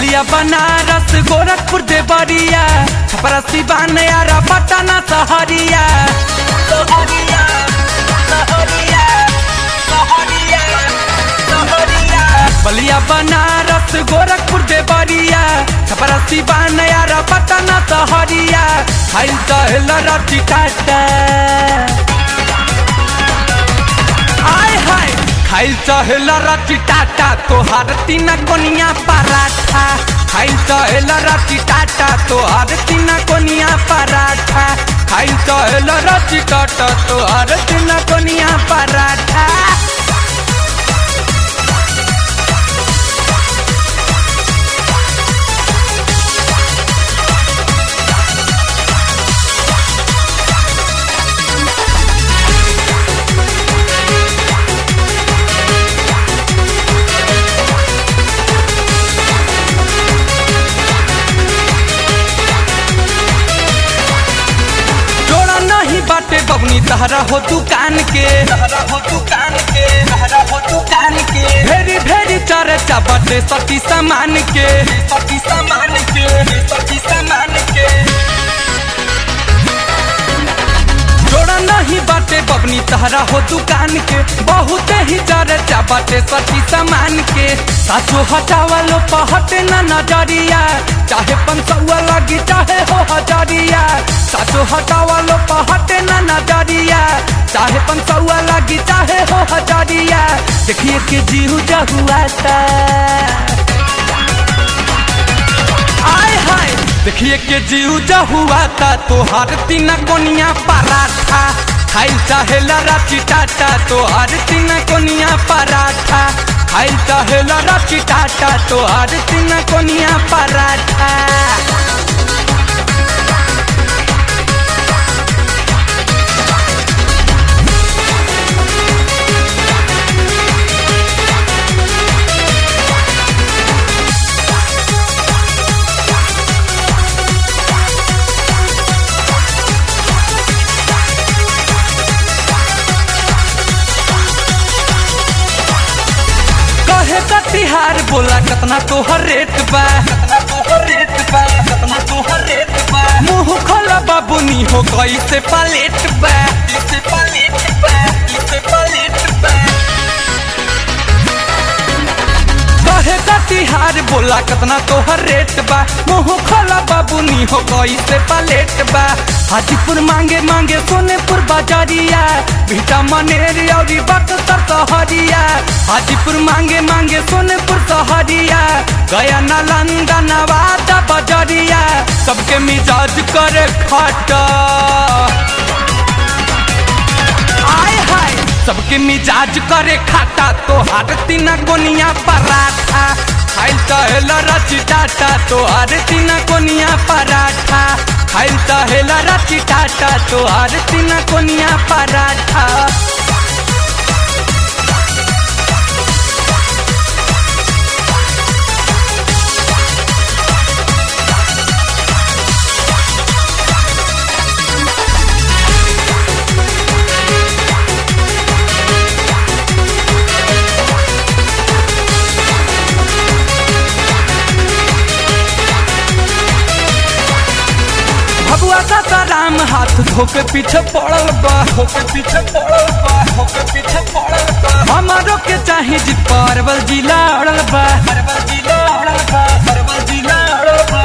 बलिया बनारस गोरखपुर देवरिया छपरा सिवान यारा पटना सहरिया सहरिया सहरिया सहरिया सहरिया बलिया बनारस गोरखपुर देवरिया छपरा सिवान यारा पटना सहरिया खाइल तहल रति टाटा आय हाय खाइल चहेला रति टाटा तोहार तीना कोनिया पराठा खाइल चहेला रति टाटा तोहार तीना कोनिया पराठा खाइल चहेला रति टाटा तोहार तीना कोनिया पराठा जोड़ा नहीं बाटे बबनी तहरा हो दुकान के तहरा हो दुकान के तहरा हो दुकान के भेरी भेरी चर्चा बाटे सती सामान के सती सामान के सती सामान के जोड़ा नहीं बाटे बबनी तहरा हो दुकान के बहुत ही चर्चा बाटे सती सामान के साचो हटावा लो पहटे ना नजरिया चाहे पंचौआ लगी चाहे हो हजरिया साचो हटावा लो पहटे ना नजरिया चाहे पंचौआ लगी चाहे हो हजरिया देखिए के जीव जहुआता आय हाय देखिए के जीव जहुआ था तोहार तीना कोनिया पराठा खाइल चाहेला राची टाटा तोहार तीना कोनिया पराठा खाइल चाहेला राची टाटा तोहार तीना कोनिया पराठा कहे का तिहार बोला कतना तोहर रेट बा कतना तोहर रेट बा कतना तोहर रेट बा मुंह खोला बाबूनी हो कैसे पलेट बा कैसे पलेट बा कैसे पलेट बा कहे का तिहार बोला कतना तोहर रेट बा मुंह खोला बाबूनी हो कैसे पलेट बा हाजीपुर मांगे मांगे सोनेपुर बाजारिया भीटा मनेरी और बक्सर सहरिया हाजीपुर मांगे मांगे सोनेपुर सहरिया गया नालंदा नवादा बजरिया सबके मिजाज करे खटा आय हाय सबके मिजाज करे खाता तो हर तीना कोनिया पराठा खाइल तहेला रची टाटा तो हर तीना कोनिया पराठा खाइल तहेला रची टाटा तो हर तीना कोनिया पराठा भगवा का राम हाथ धोके पीछे पड़ल बा धोके पीछे पड़ल बा धोके पीछे पड़ल बा हमारो के चाहे जी परवल जिला अड़ल बा परवल जिला अड़ल बा परवल जिला अड़ल बा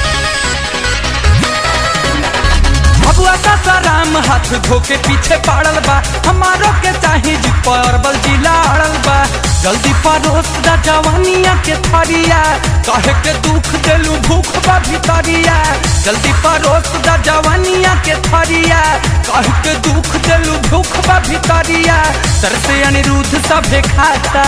भगवा का राम हाथ धोके पीछे पड़ल बा हमारो के चाहे जी परवल जिला अड़ल बा जल्दी परोस दा जवानिया के थरिया कहे के दुख देलू भूख बा भितरिया जल्दी परोस दा जवानिया के थरिया कहे के दुख देलू भूख बा भितरिया सर से अनिरुद्ध सभे खाता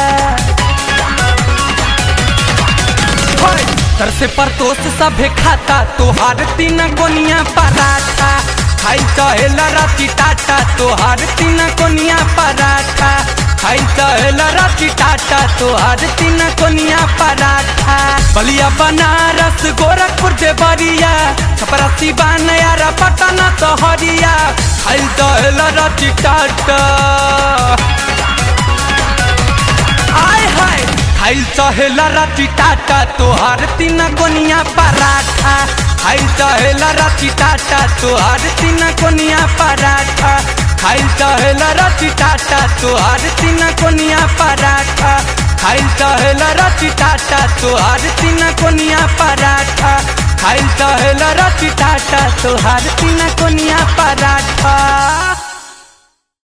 होय, सर से परतोष सभे खाता तोहार तीन कोनिया पराठा खाई कहेला राती टाटा तोहार तीन कोनिया पराठा खाई कहेला राती टाटा तोहार तीन कोनिया पराठा बलिया बनारस गोरखपुर देवरिया छपरा सिवान यारा पटना सहरिया खाई कहेला राती टाटा आय हाय खाइल चहेला राती टाटा तोहार तीन कोनिया पराठा खाइल चहेला राती टाटा तोहार तीन कोनिया पराठा खाइल चहेला राती टाटा तोहार तीन कोनिया पराठा खाइल चहेला राती टाटा तोहार तीन कोनिया पराठा खाइल चहेला राती टाटा तोहार तीन कोनिया पराठा